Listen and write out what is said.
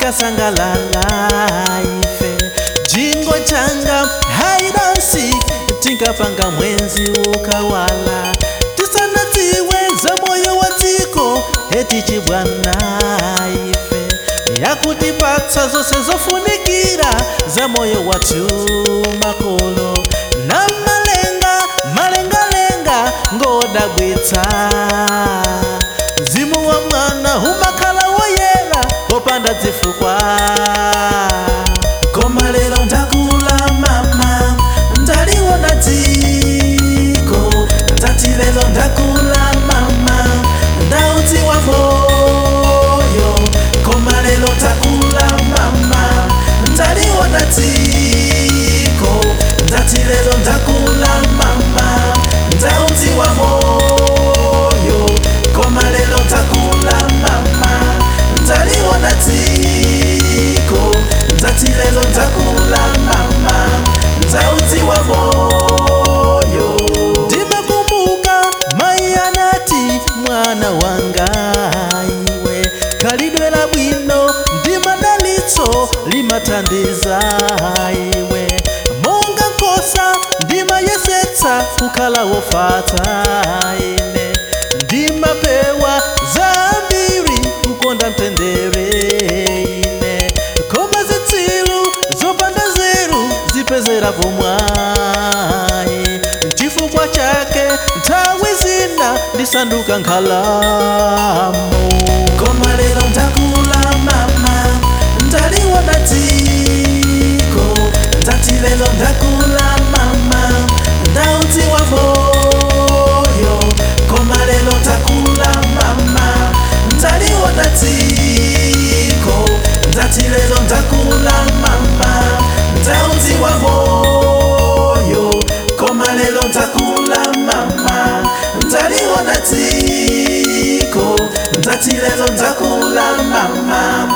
tikasangalala ife jingo changa haidansi tinkapanga mwenzi ukawala tisanadziwe za moyo wa dziko eti chibwana ife yakutipatsa zonse zofunikira za moyo wathu makolo na malenga malengalenga ngodabwitsa mzimu wa mwana umakhala woyera popanda zifukwa koma lero ndakula mama ndaliwona dziko ndati lero ndakula mama ndaudziwa moyo koma lero ndakula mama ndaliwona dziko ndati lero ndakula mama ndaudziwa moyo koma lero ndakula mama ndaliwona dziko ndati lero ndakula mama ndaudziwa moyo ndimakumbuka mai anati mwana wanga iwe khalidwe labwino ndi madalitso limathandiza iwe monga nkhosa ndimayesetsa kukhala wofatsa ine ndimapewa zambiri kukonda mtendere ine koma zitsilu zopanda zeru zipezera pomwayi chifukwa chake nthawi zina ndisanduka nkhalamo koma lero ndakula mama ndaliwona dziko ndati lero ndakula mama ndaudziwa moyo koma lero ndakula mama ndaliwona dziko ndati lero ndakula mama ndaudziwa moyo koma lero ndakula mama ndaliwona dziko ndati lero ndakula mama